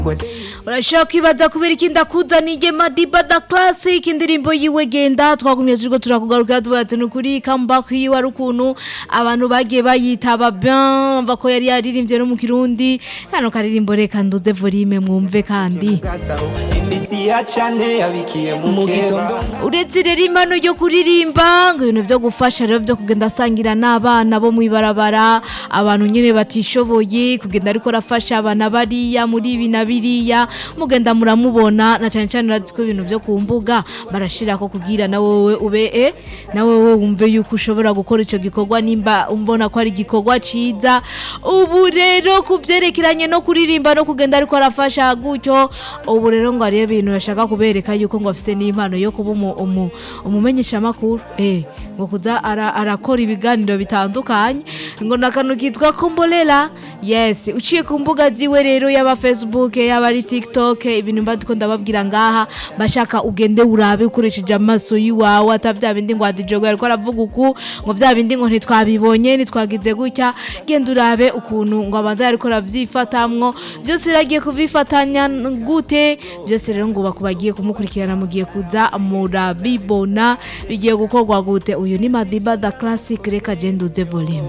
urashobora kwibaza kubera iki ndakuzaniye madiba da classic indirimbo yiwe genda twagumye turiko turakugarukira tuvuga ati nukuri comeback yiwe ari ukuntu abantu bagiye bayitaba bien mva ko yari yaririmbye no mu kirundi kano karirimbo reka nduze volume mwumve kandi imitsi ya cane yabikiye mu gitondo uretse rero impano yo kuririmba ngo ibintu byo gufasha rero byo kugenda asangira n'abana bo mu ibarabara abantu nyine batishoboye kugenda ariko arafasha abana bariya muri ibi na biriya mugenda muramubona na cyane cyane urazi ko ibintu byo ku mbuga barashira ko kugira na wowe ube e na wowe wumve yuko ushobora gukora icyo gikorwa nimba umbona ko ari igikorwa ciza ubu rero ku byerekeranye no kuririmba no kugenda ariko arafasha gutyo ubu rero ngo hariyo ibintu yashaka kubereka yuko ngo afite n'impano yo kuba umu- umu- umumenyeshamakuru eh ngo kuza ara- arakora ibiganiro bitandukanye ngo ni akantu kitwa kombolela yes uciye ku mbuga ziwe rero yaba facebook yaba ari tiktok ibintu mba ndiko ndababwira ngaha bashaka ugende urabe ukoresheje amaso y'iwawe ata bya bindi ngo adijogo ariko aravuga uku ngo bya bindi ngo ntitwabibonye ntitwagize gutya genda urabe ukuntu ngo abanza ariko arabyifatamwo byose iragiye kubifatanya gute byose rero ngo bakubagiye kumukurikirana mugiye kuza murabibona bigiye gukorwa gute uyu ni madiba da classic reka genda uze volume